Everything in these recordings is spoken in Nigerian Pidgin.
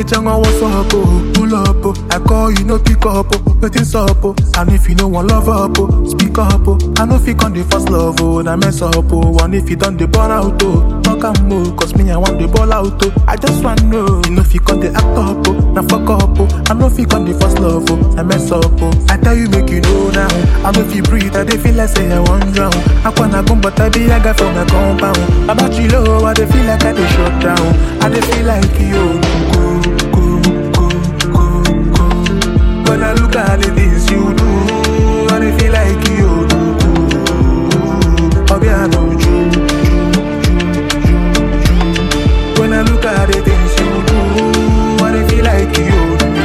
changa what's up, oh. Pull up, oh. I call you, no pick up, oh. Waiting up, oh. And if you know one love up, oh. Speak up, oh. I know if you on the first love, oh. Now mess up, oh. And if you done the burn out, oh. Talk and move, cause me, I want the ball out, oh. I just want to know. You know if you on the act up, oh. Now fuck up, oh. I know if you on the first love, oh. Now mess up, oh. I tell you, make you know now. I know if you breathe, I dey feel like say I want drown. I wanna go, but I be a guy from my compound. About you low, I dey feel like I dey shut down. I dey feel like you go, go, go, go, go. When I look at the things you do, I dey feel like you do, do. Obi I know you, When I look at the things you do, I dey feel like you do.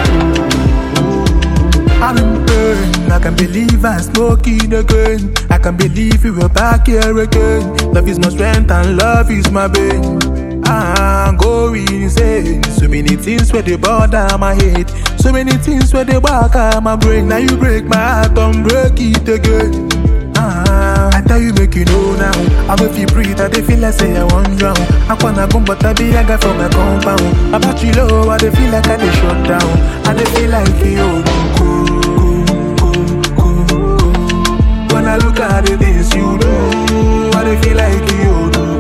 I'm in pain. I can believe I'm smoking again. I can believe you were back here again. Love is my strength and love is my bane. I'm going insane. So many things where they bother my head. So many things where they back on my brain. Now you break my heart, don't break it again. Ah, I tell you, make you know now. I if you breathe, I dey feel like say I want drown. I wanna go, but I be a guy from my compound. About you low, I dey feel like I dey shut down. I dey feel like you go, go, go, go, go. When I look at the things you do, I dey feel like you do.